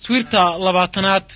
taswiirta labaatanaad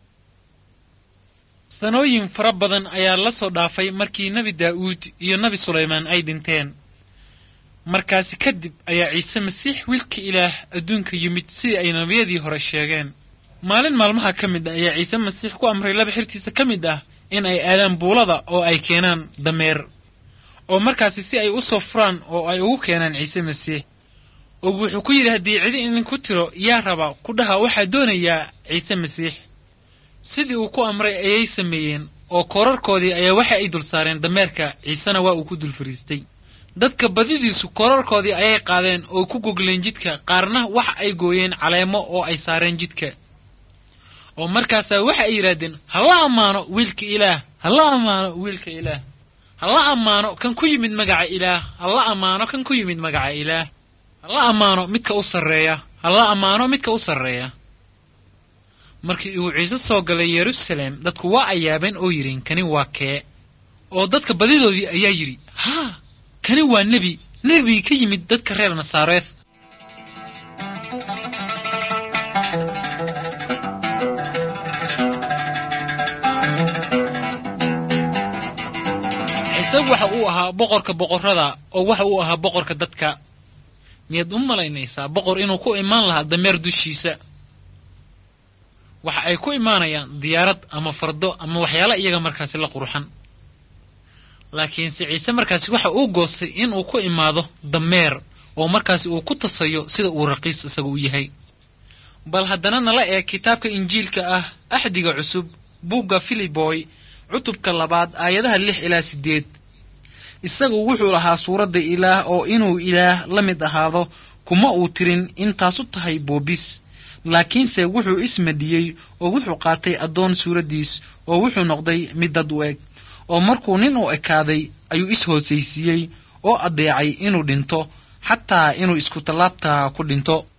sanooyin fara badan ayaa la soo dhaafay markii nebi daa'uud iyo nebi sulaymaan ay dhinteen markaasi kadib ayaa ciise masiix wiilka ilaah adduunka yimid sidii ay nebiyadii hore sheegeen maalin maalmaha ka mid ah ayaa ciise masiix ku amray laba xirtiisa ka mid ah in ay aadaan buulada oo ay keenaan dameer oo markaasi si ay u soo furaan oo ay ugu keenaan ciise masiix oo wuxuu ku yidhi haddii cidi idinku tiro yaa raba ku dhaha waxaa doonayaa ciise masiix sidii uu ku amray ayay sameeyeen oo koorarkoodii ayaa waxa ay dul saareen dameerka ciisena waa uu ku dul fariistay dadka badidiisu koorarkoodii ayay qaadeen oo ku gogleen jidka qaarna waxa ay gooyeen caleemo oo ay saareen jidka oo markaasaa waxa ay yidhaahdeen hala ammaano wiilka ilaah hala ammaano wiilka ilaah hala ammaano kan ku yimid magaca ilaah hala ammaano kan ku yimid magaca ilaah hala ammaano midka u sarreeya hala ammaano midka u sarreeya markii uu ciise soo galay yeruusaleem dadku waa ay yaabeen oo yidhiin kani waa kee oo dadka badidoodii ayaa yidhi haa kani waa nebi nebi ka yimid dadka reer nasaareed ciise waxa uu ahaa boqorka boqorrada oo waxa uu ahaa boqorka dadka miyaad u malaynaysaa boqor inuu ku imaan lahaa dameer dushiisa waxa ay ku imaanayaan diyaarad ama fardo ama waxyaala iyaga markaasi la qurxan laakiinse ciise markaasi waxa uu goostay inuu ku imaado dameer oo markaasi uu ku tasayo sida uu raqiis isaga u yahay bal haddana nala eeg kitaabka injiilka ah axdiga cusub buugga filiboy cutubka labaad aayadaha lix ilaa siddeed isagu wuxuu lahaa suuradda ilaah oo inuu ilaah la mid ahaado kuma uu tirin intaasu tahay boobis laakiinse wuxuu ismadhiyey oo wuxuu qaatay addoon suuraddiis oo wuxuu noqday mid dad u eg oo markuu nin u ekaaday ayuu is-hoosaysiiyey oo addeecay inuu dhinto xataa inuu isku tallaabtaa ku dhinto